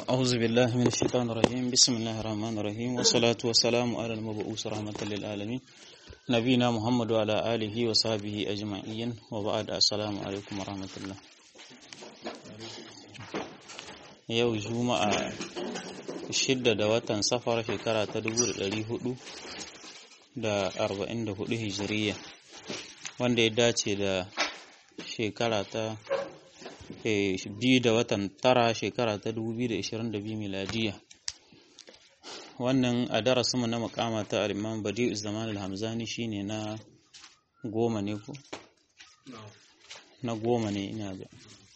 أعوذ بالله من الشيطان الرجيم بسم الله الرحمن الرحيم والصلاة والسلام على المبعوث رحمة للعالمين نبينا محمد وعلى آله وصحبه أجمعين وبعد السلام عليكم ورحمة الله yau juma'a shidda da watan safar shekara ta dubu da ɗari hudu da arba'in da hudu hijiriya wanda ya dace da shekara ta biyu da watan tara shekara ta 2022 miladiya wannan a darasinmu na makama ta al-imam badi'u zaman al-hamzani shine na goma ne ko na goma ne ina ga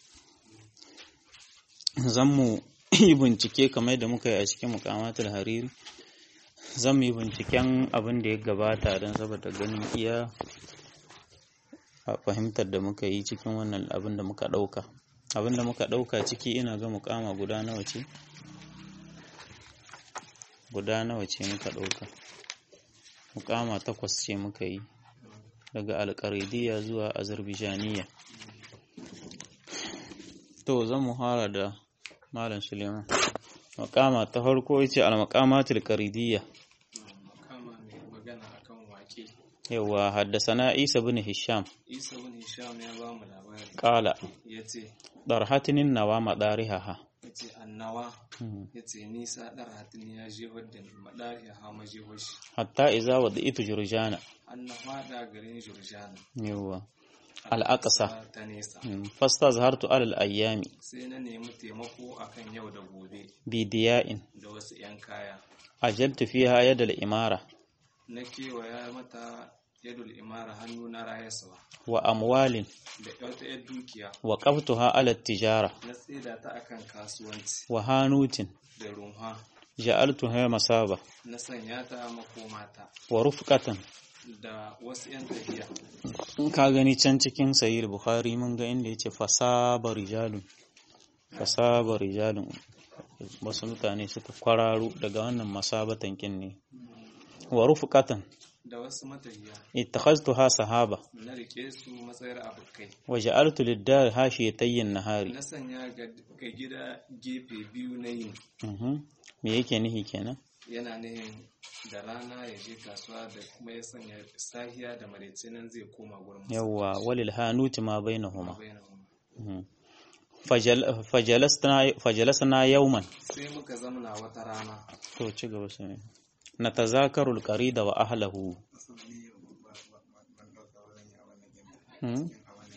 zan mu yi bincike kamar da muka yi a cikin mukamatul hariri zan mu yi binciken abin da ya gabata don saboda ganin iya a fahimtar da muka yi cikin wannan abin da muka ɗauka abin da muka ɗauka ciki ina ga mukama guda nawa ce guda nawa ce muka ɗauka mukama takwas ce muka yi daga alƙaridiya zuwa azarbijaniya to zan mu fara da malam suleiman mukama ta farko ce al-maqamatul qaridiyya yawa haddasana isa bin hisham isa bin hisham ya ba mu labari qala yace darhatinin nawa madariha yace annawa yace nisa darhatin ya je wadda madari ha maje washi hatta iza wadaitu jurjana annawa da garin jurjana yawa al-aqsa ta nesa fastazhartu alal ayyami sai na nemi taimako akan yau da gobe bidiya'in da wasu yan kaya ajaltu fiha yadal imara na kewaya mata yadul imara hannu na rayaswa wa amwalin da wata yar dukiya wa qabtuha ala tijara na tsida ta akan kasuwanci wa hanutin da runha ja'altuha masaba na sanya ta makomata wa rufqatan da wasu yan tafiya in ka gani can cikin sahih bukhari mun ga inda yace fasaba rijalun fasaba rijalun wasu mutane suka kwararo daga wannan masabatan kin ne wa rufqatan da wasu matafiya ittakhaztuha sahaba na rike su matsayar abokai wa ja'altu lid-dar hashiyatayyin nahari na sanya ga ga gida gefe biyu na yin mhm me yake nihi kenan yana nihin da rana ya je kasuwa da kuma ya sanya sahiya da maraice nan zai koma gurin masa yawwa walil hanuti ma bainahuma bainahum. mhm Fajal- fajalasna fajalasna yawman sai muka zamana wata rana to ci gaba sai natazakaru al-qarida wa ahlihi Hmm?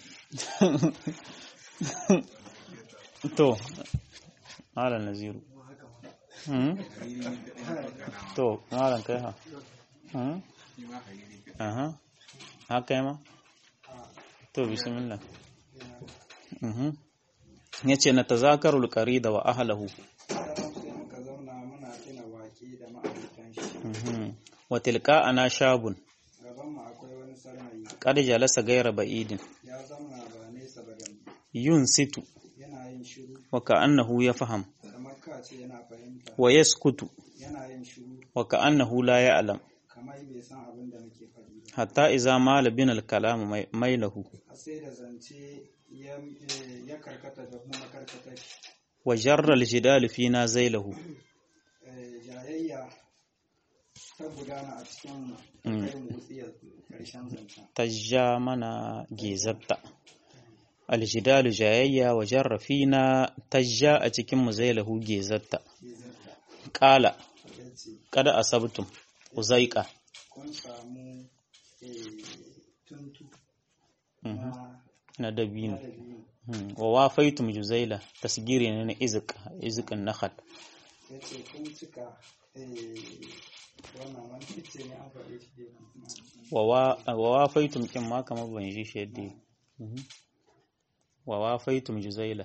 to malam naziru Hmm? to malam kai ha Hmm? aha haka yi ma to bismillah Mhm. yace natazakaru al-qarida wa ahlihi sai muka zauna muna tuna wake da ma'aikatan shi Mhm. wa tilka ana shabun gaban mu akwai wani sarmayi qad jalasa ghayra ba'idin ya zauna ba nesa ba da mu yunsitu yana yin shiru wa ka'annahu yafham kamar ka ce yana fahimta wa yaskutu yana yin shiru wa ka'annahu la ya'lam kamar bai san abin da muke faɗi ba hatta iza mala bin al-kalam mai- mailahu har sai da zance ya eh, ya karkata da kuma karkata wa jarra al-jidal fina zailahu eh, jayayya ta gudana a cikin Mm. kai mutsiyar karshen zancen tajja mana gizatta al-jidal jayayya wa jarra fina tajja a cikin mu zailahu gizatta shi zarta qala ya ce kada asabtum uzaiqa kun samu eh, tuntu Mhm. na na dabino madadi Hmm. wa wafaitum juzaila tasgiri ne na izq izqin nakhal ya ce kun cika eh, wannan wani fice ne an faɗe shi dai kuma wa wa- wa wafaitum kin ma kamar ban ji shi yadda yake. Mhm. wa wafaitum juzaila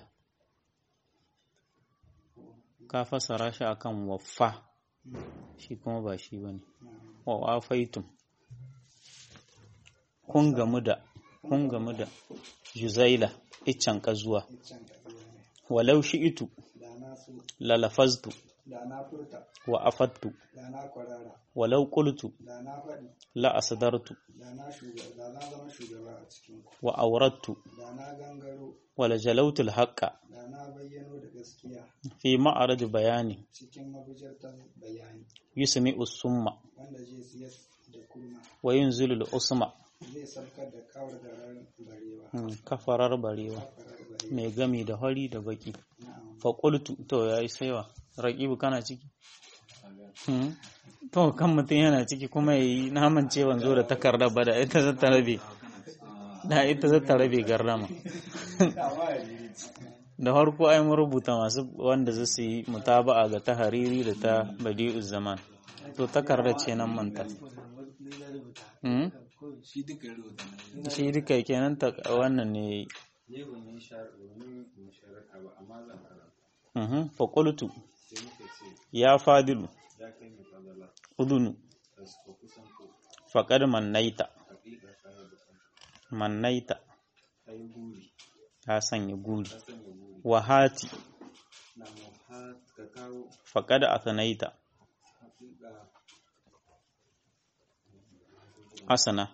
ka fassara shi akan waffa shi kuma ba shi bane wa wafaitum kun gamu da kun gamu da juzaila iccen kazuwa iccen ƙabiya ne walau shi'itu da na su lalafaztu da na furta wa afattu da na kwarara walau qultu da na faɗi la asdartu da na shugaba da na zama shugaba a cikin ku wa awrattu da na gangaro wala jalautu al-haqqa da na bayyano da gaskiya fi ma'arad bayani cikin mabujartar bayani yusmi'u summa wanda zai siyar da kurma wa yunzilu al-usma zai sarkar da kawar garar barewa Hmm, kafarar barewa kafarar barewa mai gami da hori da baki na'am fa qultu to yayi saiwa raqibu kana ciki Hmm. to kan mutum yana ciki kuma yayi naman cewan zo da takardar ba da ita zata rabe da ita zata rabe garrama da farko ai mun rubuta masu wanda za su yi mutaba'a ga ta hariri da ta badi'uz zaman to takardar ce nan manta Hmm? shi duka ya rubuta na shi duka kenan ta wannan ne ne ban yi musharaka ba amma zan karanta Mhm. fa qultu sai muka ce ya fadilu ya kai mai fadala udunu da su kusan ko faqad mannaita hakika ka yi bukan mannaita ka yi guri ka sanya guri ka sanya guri wahati na mu ha ka kawo faqad athnaita hakika asana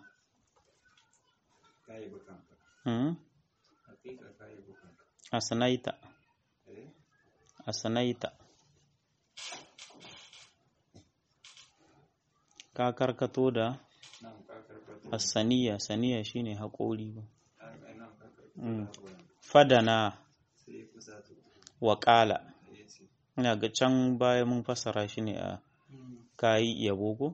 ka yi bukan ka Mhm. hakika ka yi bukan ka asnaita eh asnaita ka karkato da nan ka karkata asaniya saniya shine haƙori ba ai nan ka karkata Mm. haƙoran. fadana sai kusa ta wa qala ya ce ina ga can baya mun fassara shi ne a kayi yabo ko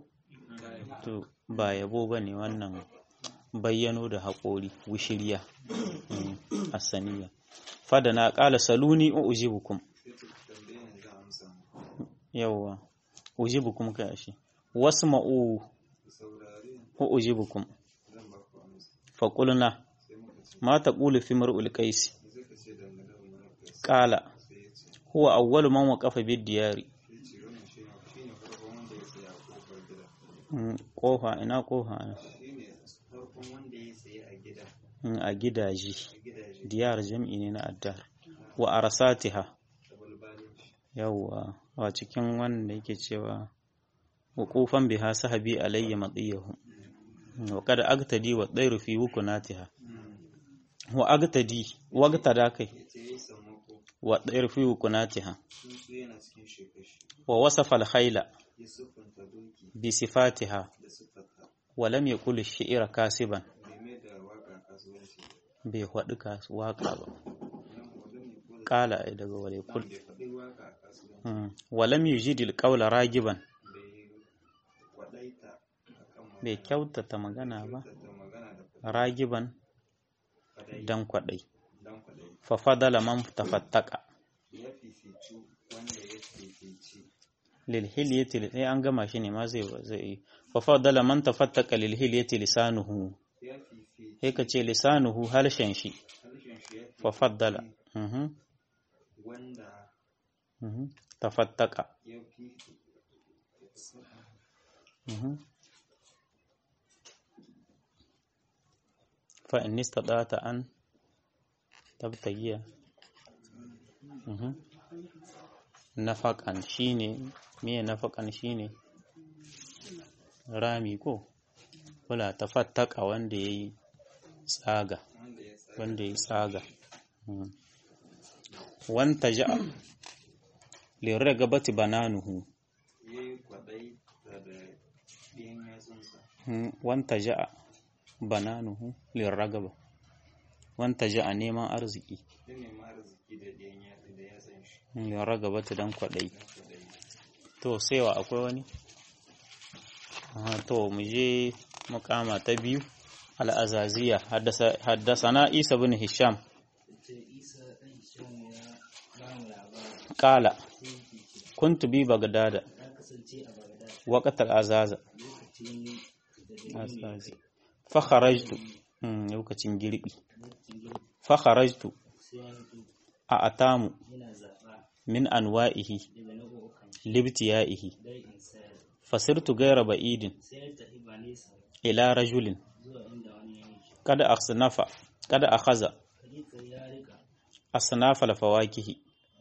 to ba yabo ba ne wannan bayyano da haƙori wushiriya Mm, asaniya fadana qala saluni ujibukum sai ta tambaye ni za a amsa mu yawwa ujibukum kai ashe wasma'u ku saurare ujibukum zan ba ku amsa faqulna sai muka ce ma taqulu fi mar'ul qais me zai ka ce dangane da wani kai qala sai ya ce huwa awwalu man waqafa bid diyari ya ce wannan shi ne shi ne farkon wanda ya tsaya a kofar gida Mm, kofa ina kofa shi ne farkon wanda ya tsaye a gida Mm, a gidaje a gidaje diyar jam'i ne na addar wa arsatiha da balbalin shi yawwa a cikin wanda yake cewa wuqufan biha sahabi alayya madiyahu wa qad agtadi wa dairu fi wukunatiha wa agtadi wagtada kai ya ce ya yi sammako wa dairu fi wukunatiha tsuntsu yana cikin shekashi wa wasafa al-khayla ya siffanta doki bi sifatiha da siffata wa lam yaqul ash-shi'ra kasiban meme da waka kasuwanci bai faɗi kas- waka ba nan wanda ne ko da qala ai daga wale kul bai faɗi waka a kasuwanci Mm. wa lam yujid al-qawla ragiban bai kwaɗaita a kan bai kyautata magana ba kyautata magana da kwaɗayi ragiban kwaɗayi dan kwaɗai dan kwaɗayi fa fadala man tafattaka ya fifici wanda ya fifici lil hilyati li- eh, an gama shi ne ma zai zai fa fadala man tafattaka lil hilyati lisanuhu ya fifici sai ka ce lisanuhu halshen shi harshen shi ya fa faddala mhm wanda mhm tafattaka ya fi mhm fa in istata an tabtagiya mhm nafaqan shine me nafaqan shine rami ko wala tafattaka wanda yayi tsaga wanda ya tsaya wanda ya tsaga Mm. wanta ja'a liragabati bananuhu ya yi kwaɗayi da da ɗiyan yatsunsa Mm, wanta ja'a bananuhu liragaba wanta ja'a neman arziki ya nemi arziki da ɗiyan yatsun da yatsun shi Mm, liragabati dan kwaɗayi dan kwaɗayi to saiwa akwai wani Aha, to mu je makama ta biyu al'azaziya haddasa haddasana isa bin hisham qala kuntu bi bagdada waqt al-azaza azazi fa kharajtu mm, lokacin girbi fa kharajtu a atamu min anwa'ihi libtiyaihi fasirtu gaira ba'idin ila rajulin kada asnafa kada akhaza asnafa al-fawakihi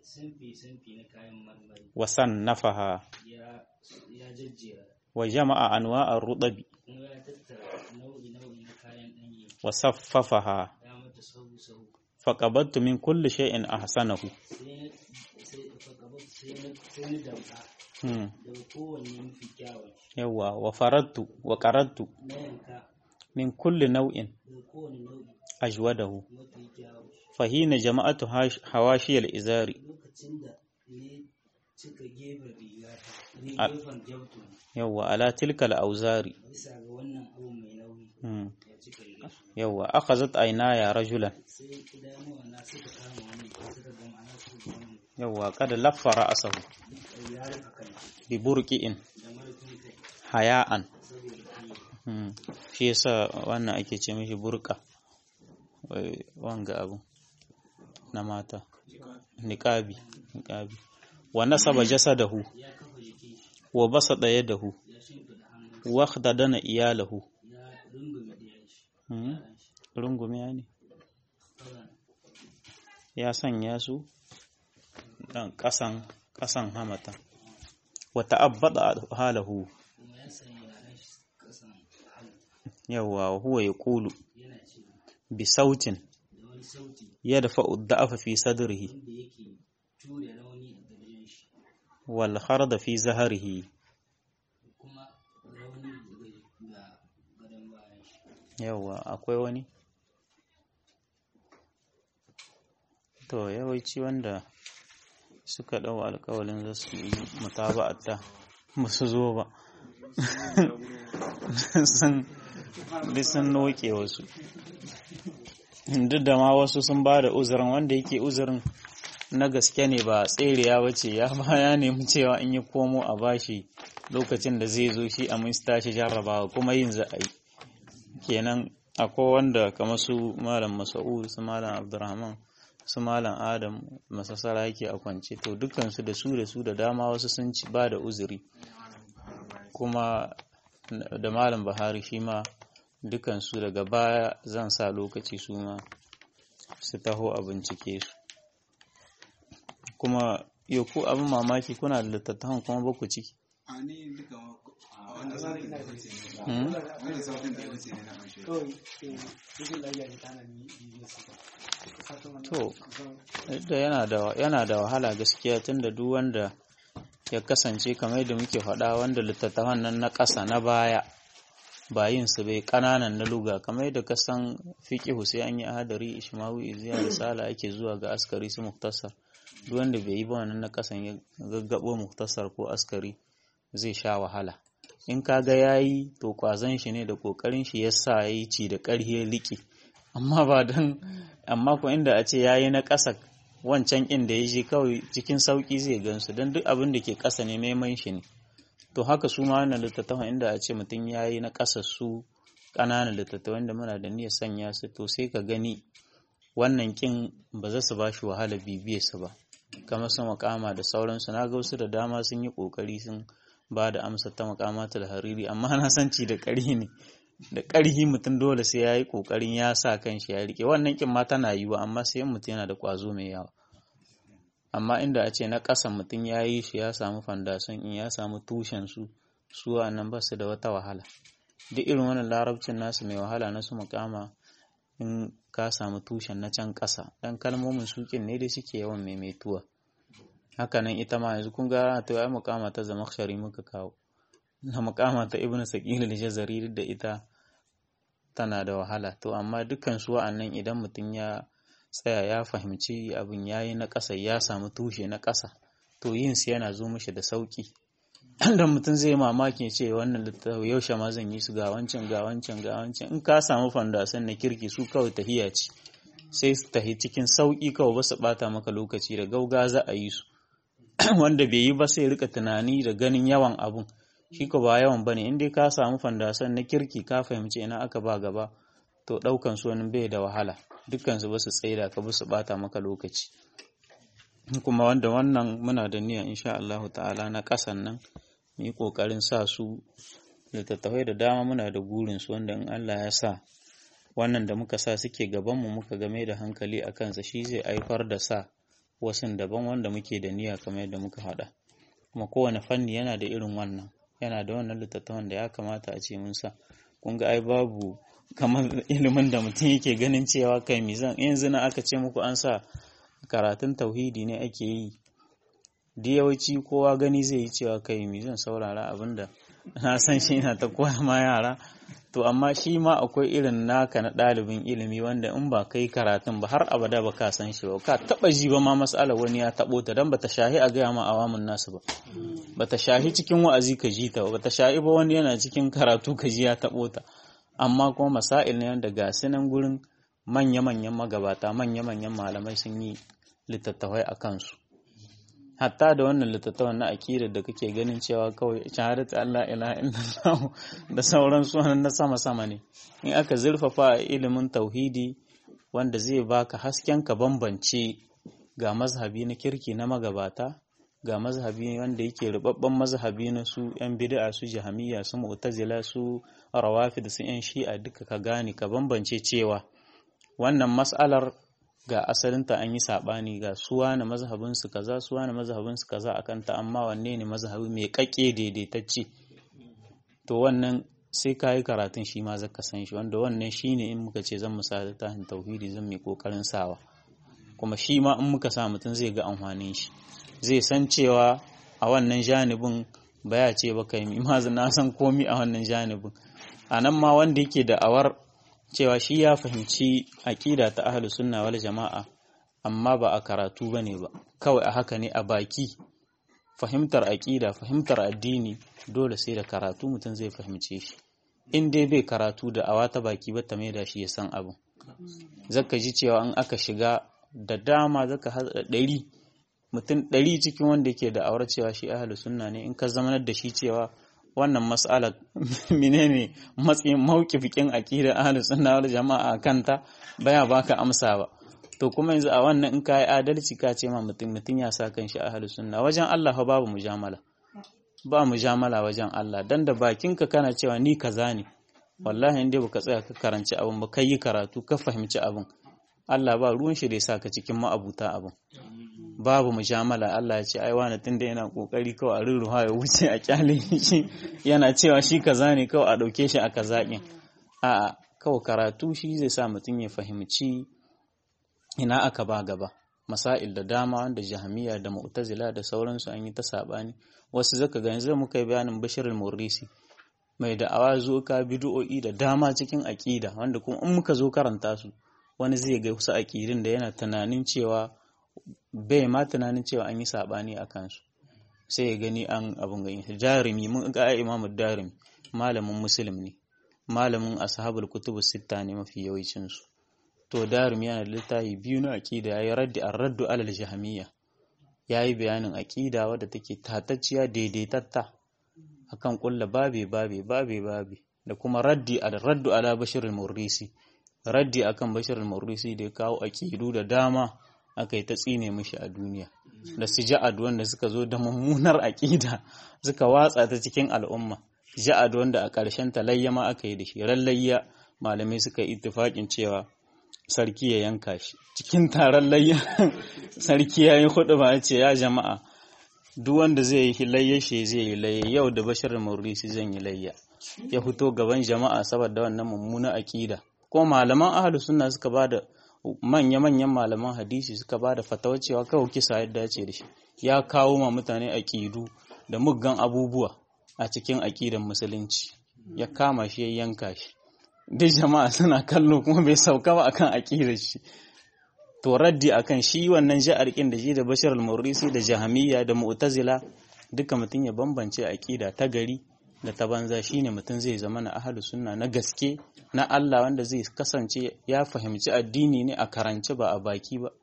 simfi-simfi na kayan marmari wa sannafaha ya ya jajjera wa jama'a anwa'ar rudabi kuma ya tattara nau'i-nau'i na kayan ɗanye wa saffafaha ya mata sahu-sahu faqabattu min kulli shay'in ahsanahu sai sai fakabar sai na sai na damka hmm. daga kowanne mafi kyawun yawa wa faradtu wa qaradtu na yanka min kulli nau'in daga kowane nau'i ajwadahu mafi kyawun fahina jama'atu hash- hawashiyal izari lokacin da ne cika gefen rigata ne A- gefen gyautu yawa ala tilkal auzari bisa ga wannan abu mai nauyi hmm. ya cika riga yawa akhazat aynaya rajulan sai idanuwa na suka kama wani suka ga ma'ana suka ga wani yawa qad laffara asahu ya rufe kai bi burqi'in da marufin kai haya'an saboda kiyo hmm. shi yasa wannan ake ce mishi burqa Wai, wanga abu na mata niqabi niqabi wa nasaba jasadahu ya kafa jiki wa basada yadahu ya shimfiɗa hannun wa khadadana iyalahu ya rungume ɗayan shi hmm. yaran shi rungume ne kawai ya sanya su dan kasan kasan hamata wa ta'abbada halahu kuma ya sanya yaran shi kasan hannu yawa wa huwa yaqulu yana cewa bi sautin da wani sauti yadfa'u ad-da'fa fi sadrihi wanda yake ture rauni a gajen shi wal kharda fi zahrihi kuma rauni daga ga gadon bayan shi yawa akwai wani to yawanci wanda suka dau alƙawalin za su yi mutaba'ata ba su zo ba sun duk sun noke wasu duk da ma wasu sun ba da uzurin wanda yake uzurin na gaske ne ba tseriya ba ce ya ba ya nemi cewa in yi komo a bashi lokacin da zai zo shi a minista shi jarrabawa kuma yin za a yi kenan akwai wanda kamar su malam masa'ud su malam abdurrahman su malam adam masasara yake a kwance to dukansu da su da su da dama wasu sun ci ba da uzuri kuma da malam bahari shi ma dukansu daga baya zan sa lokaci su ma su taho a bincike su kuma yau ko abin mamaki kuna da littattafan kuma ba ku ciki a ni duka a wanda sautin da ya wuce ne Hmm? wanda sautin da ya wuce ne na amshe kawai eh, duk da ya ta nan yi su ba Fatan wannan To, zan- da yana da yana da wahala gaskiya tunda duk wanda ya kasance kamar da muke faɗa wanda littattafan nan na ƙasa na baya ba yin su bai ƙananan na luga kamar yadda ka san fiqihu sai an yi ahadari ishmawi iziya risala ake zuwa ga askari su muktasar duk wanda bai yi ba wannan na ƙasan ya gaggabo muktasar ko askari zai sha wahala in ka ga yayi to kwazon shi ne da kokarin shi yasa yayi ci da ƙarhi ya liƙe amma ba don amma ko inda a ce yayi na ƙasa wancan inda ya je kawai cikin sauƙi zai gansu don duk abin da ke ƙasa ne neman shi ne to haka su ma wannan littattafan inda a ce mutum ya yi na ƙasa su ƙananan littattafan da muna da niyyar sanya su to sai ka gani wannan kin ba za su ba shi wahala bibiyar su ba kamar su makama da sauransu na ga wasu da dama sun yi ƙoƙari sun ba da amsa ta makamatul hariri amma na san ci da ƙarhi ne da ƙarhi mutum dole sai ya yi ƙoƙarin ya sa kan shi ya riƙe wannan kin ma tana yiwuwa amma sai mutum yana da ƙwazo mai yawa amma inda a ce na ƙasa mutum ya yi shi ya samu fandason in ya samu tushen su su nan ba su da wata wahala duk irin wannan larabcin nasu mai wahala na su makama in ka samu tushen na can ƙasa dan kalmomin sukin ne dai suke yawan maimaituwa haka nan ita ma yanzu kun ga to ai makama ta zama shari muka kawo na makama ta ibnu saqil al-jazari duk da ita tana da wahala to amma dukkan su wa'annan idan mutum ya tsaya ya fahimci abin yayi na ƙasa ya samu tushe na ƙasa to yin su yana zo mishi da sauki da mutum zai mamaki ya ce wannan littafi yaushe ma zan yi su ga wancan ga wancan ga wancan in ka samu fandasan na kirki su kawai tahiya ce sai su tahi cikin sauki kawai ba su bata maka lokaci da gauga za a yi su wanda bai yi ba sai rika tunani da ganin yawan abun shi ko ba yawan bane in dai ka samu fandasan na kirki ka fahimci ina aka ba gaba to daukan su wani bai da wahala dukkan su ba su tsaida ka ba su bata maka lokaci kuma wanda wannan muna da niyya insha Allah ta'ala na kasan nan mu yi kokarin sa su littattafai da dama muna da gurin su wanda in Allah ya sa wannan da muka sa suke gaban mu muka game da hankali a kansa shi zai haifar da sa wasu daban wanda muke da niyya kamar yadda muka haɗa kuma kowane fanni yana da irin wannan yana da wannan littattafan da ya kamata a ce mun sa kun ga ai babu kamar ilimin da mutum yake ganin cewa kai mizan yanzu na aka ce muku an sa karatun tauhidi ne ake yi da yawanci kowa gani zai yi cewa kai mizan saurara abinda na san shi na ta koya ma yara to amma shi ma akwai irin naka na ɗalibin ilimi wanda in ba kai karatun ba har abada ba ka san shi ba ka taɓa ji ba ma mas'ala wani ya taɓo ta don bata shahi a gaya ma awamun nasu ba bata shahi cikin wa'azi ka ji ta ba bata shahi ba wani yana cikin karatu ka ji ya taɓo ta amma kuma masail ne wanda ga nan gurin manya-manyan magabata manya-manyan malamai sun yi littattafai a kansu hatta da wannan littattafan na akidar da kake ganin cewa kawai shahadatu Allah ilaha illallah da sauran sunan na sama-sama ne in aka zurfafa a ilimin tauhidi wanda zai baka hasken ka bambance ga mazhabi na kirki na magabata ga mazhabi wanda yake rubabban mazhabi na su yan bid'a su jahamiyya su mu'tazila su rawafid su yan shi'a duka ka gane ka bambance cewa wannan mas'alar ga asalinta an yi saɓani ga suwa na mazhabinsu kaza suwa na mazhabinsu kaza a kanta amma wanne ne mazhabi mai ƙaƙe daidaitacce to wannan sai ka yi karatun shi ma zaka san shi wanda wannan shi ne in muka ce zan musa littafin tauhidi zan mai ƙoƙarin sawa kuma shi ma in muka sa mutum zai ga amfanin shi zai san cewa a wannan janibin baya ce ba kai ma na san komi a wannan janibin a nan ma wanda yake da awar cewa shi ya fahimci aƙida ta ahlus sunna wal jama'a amma ba a karatu bane ba kawai a haka ne a baki fahimtar aƙida fahimtar addini dole sai da karatu mutum zai fahimce shi in dai bai karatu da awa ta baki ba ta mai da shi ya san abu zaka ji cewa in aka shiga da dama zaka haɗa ɗari mutum ɗari cikin wanda yake da awar cewa shi ahlus sunna ne in ka zamanar da shi cewa wannan mas'alar menene matsayin mawkifikin aqidar ahlus sunna wal jama'a kanta baya baka amsa ba to kuma yanzu a wannan in kai adalci ka ce ma mutum mutum ya sa kan shi ahlus sunna wajen Allah fa babu mujamala ba mujamala wajen Allah dan da bakinka kana cewa ni kaza ne wallahi in dai baka tsaya ka karanci abin ba kai yi karatu ka fahimci abin Allah ba ruwan shi da ya saka cikin ma'abuta abin babu mujamala Allah ya ce ai wani tunda yana kokari kawai a rurruwa ya wuce a kyale shi yana cewa shi kaza ne kawai a dauke shi a kazakin a kawai karatu shi zai sa mutum ya fahimci ina aka ba gaba masail da dama wanda jahamiya da mu'tazila da sauransu an yi ta sabani wasu zaka ga yanzu muka yi bayanin bashir al-murrisi mai da'awa zo ka bid'o'i da dama cikin aqida wanda kuma in muka zo karanta su wani zai ga wasu aqidin da yana tunanin cewa bai ma tunanin cewa an yi saɓani a kansu sai ya gani an abin gani jarumi mun ga imamu darimi malamin musulmi ne malamin ashabul kutubu sitta ne mafi yawancinsu to darimi yana da littafi biyu na aqida yayi raddi ar-raddu alal jahmiyya yayi bayanin aqida wadda take tatacciya daidaitatta akan kulla babe babe babe babe da kuma raddi al-raddu ala bashir al-murrisi raddi akan bashir al-murrisi da ya kawo aqidu da dama aka yi ta tsine mishi a duniya da su ja'ad wanda suka zo da mummunar aƙida suka watsa ta cikin al'umma ja'ad wanda a ƙarshen ta layya ma aka yi da shi ran layya malamai suka yi ittifaƙin cewa sarki ya yanka shi cikin taron layya sarki ya yi hudu ba ce ya jama'a duk wanda zai yi layya shi zai yi layya yau da bashir maurisi zan yi layya ya fito gaban jama'a saboda wannan mummunar aƙida ko malaman ahlus sunna suka ba da manya-manyan malaman hadisi suka ba da fatawa cewa kawai kisa yadda dace da shi ya kawo ma mutane aƙidu da muggan abubuwa a cikin aƙidan musulunci ya kama shi ya yanka shi duk jama'a suna kallo kuma bai sauka ba akan aƙidar shi to raddi akan shi wannan ja'ar kin da shi da bashar al-murrisi da jahamiyya da mu'tazila duka mutum ya bambance aƙida ta gari da ta banza shine mutum zai zama na ahlus sunna na gaske na Allah wanda zai kasance ya fahimci addini ne a karance ba a baki ba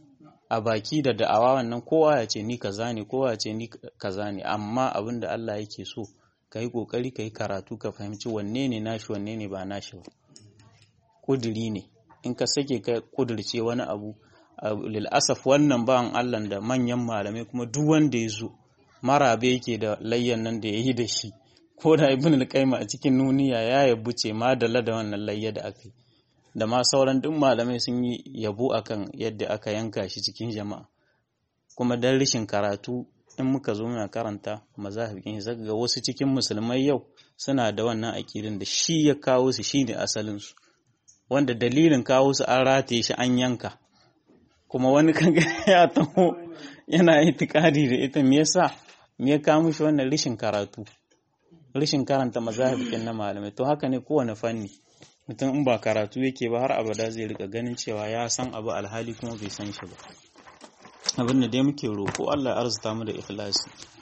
a baki da da'awa wannan kowa ya ce ni kaza ne kowa ya ce ni kaza ne amma abin da Allah yake so ka yi kokari ka yi karatu ka fahimci wanne ne nashi wanne ne ba nashi ba kuduri ne in ka sake ka kudirce wani abu lil asaf wannan bawan Allah da manyan malamai kuma duk wanda ya zo marabe yake da layyan nan da ya yi da shi ko da ibn al-qayyim a cikin nuniya ya yabuce ma da da wannan layya da aka yi da ma sauran duk malamai sun yi yabo akan yadda aka yanka shi cikin jama'a kuma dan rashin karatu in muka zo muna karanta mazahibin zaka ga wasu cikin musulmai yau suna da wannan aƙidin da shi ya kawo su shine asalin su wanda dalilin kawo su an rataye shi an yanka kuma wani kaga ya taho yana itikadi da ita me yasa me ya kawo mishi wannan rishin karatu rishin karanta mazahibin na malamai to haka ne kowane fanni mutum in ba karatu yake ba har abada zai rika ganin cewa ya san abu alhali kuma bai san shi ba abin da dai muke roƙo Allah ya arzuta mu da ikhlasi